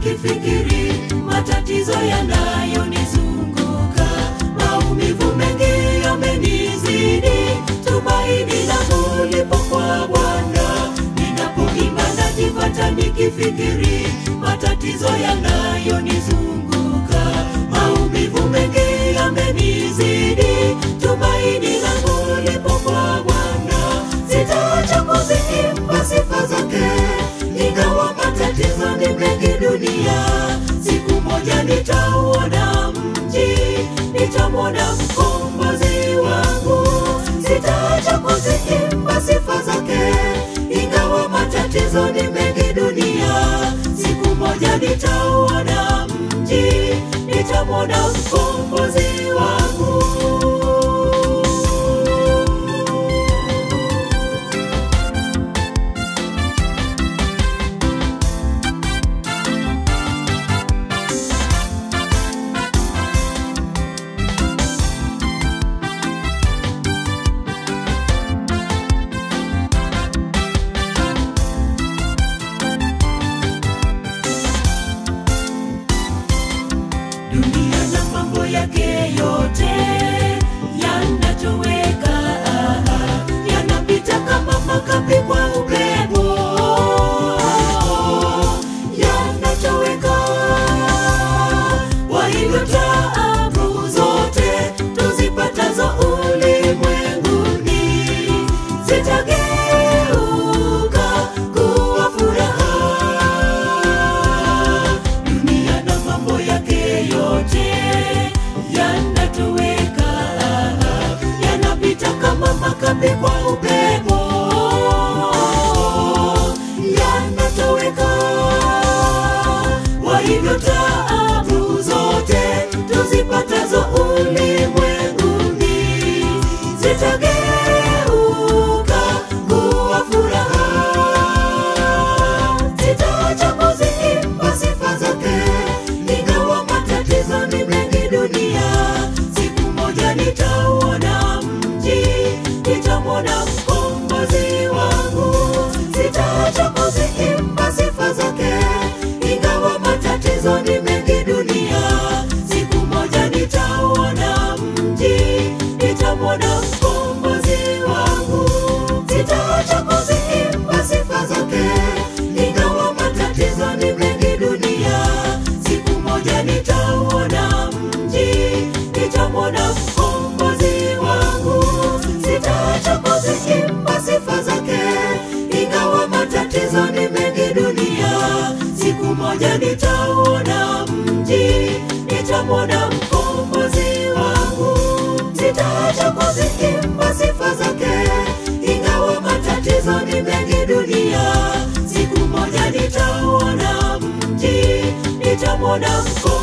nikifikiri matatizo yanayonizunguka, maumivu mengi yamenizidi, tumaini langu lipo kwa Bwana. Ninapoimba najipata nikifikiri matatizo yanayonizunguka, maumivu mengi yamenizidi, tumaini langu lipo kwa Bwana. Sitaacha kuziimba sifa zake, ingawa matatizo ni mengi dunia. Siku moja nitauona mji, nitamwona mkombozi wangu. Sitaacha kuziimba sifa zake, ingawa matatizo ni mengi dunia. Siku moja nitauona mji, nitamwona mkombozi wangu. dunia na mambo yake yote yanatoweka, yanapita kama makapi kwa upepo, yanatoweka. Kwa hivyo taabu zote tuzipatazo ulimwenguni zitageuka kuwa furaha dunia na mambo yake yote yanatoweka, yanapita kama makapi kwa upepo, yanatoweka. Kwa hivyo taabu zote tuzipatazo ulimwenguni zitageuka kuwa furaha. Sitaacha kuziimba sifa zake, ingawa matatizo ni mengi dunia. Siku moja nitauona mji, nitamwona mkombozi wangu. Sitaacha kuziimba sifa zake, ingawa matatizo ni mengi dunia. Siku moja nitauona mji, nitamwona mkombozi wangu. Sitaacha kuziimba sifa zake, ingawa matatizo ni mengi dunia. Siku moja nitauona mji, nitamwona mkombozi wangu. Sitaacha kuziimba sifa zake, ingawa matatizo ni mengi dunia. Siku moja nitauona mji, nitamwona mkombozi wangu. Sitaacha kuziimba sifa zake, ingawa matatizo ni mengi dunia. Siku moja nitauona mji, nitamwona mkombozi